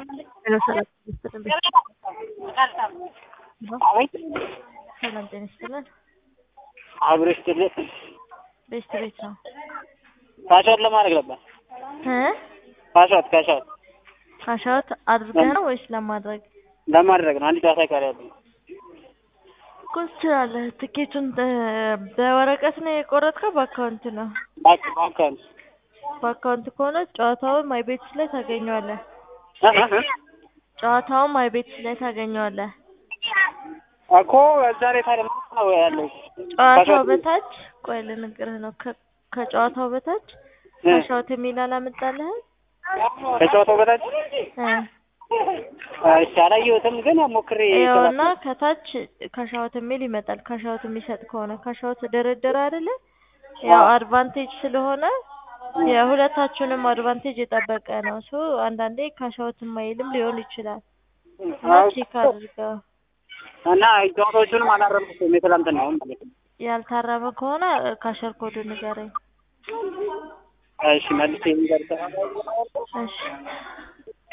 ሄሎ ሰላም ጤና ይስጥልን። አቤት ሰላም ጤና ይስጥልን። አብሮ ስትል ቤስት ቤት ነው ካሻውት ለማድረግ ነበር። እ ካሻውት ካሻውት ካሻውት አድርገህ ነው ወይስ ለማድረግ? ለማድረግ ነው። አንድ ጨዋታ ይቀር ያለ እኮ ትችላለህ። ትኬቱን እ- በወረቀት ነው የቆረጥከው በአካውንት ነው? ባክ ባካን በአካውንት ከሆነ ጨዋታውን ማይ ቤትስ ላይ ታገኘዋለህ። ጨዋታውን ማይ ቤትስ ላይ ታገኘዋለህ። እኮ እዛ ላይ ታዲያ ምንድን ነው ያለው? ጨዋታው ካሻውት- በታች ቆይ ልንገርህ ነው ከ- ከጨዋታው በታች እ፣ ካሻውት የሚል አላመጣልህም? ከጨዋታው በታች እ እሺ፣ አላየሁትም ግን ሞክሬ ይኸውና ከታች ካሻውት የሚል ይመጣል። ካሻውት የሚሰጥ ከሆነ ካሻውት ድርድር አይደለ? ያው አድቫንቴጅ ስለሆነ የሁለታችሁንም አድቫንቴጅ የጠበቀ ነው። ሶ አንዳንዴ ካሻውት የማይልም ሊሆን ይችላል እና ቼክ አድርገው። እና ጨዋታዎቹንም አላረምኩም የትላንትናውን ማለት ነው። ያልታረመ ከሆነ ካሸር ኮድ ንገረኝ። እሺ መልስ የሚደርሰ እሺ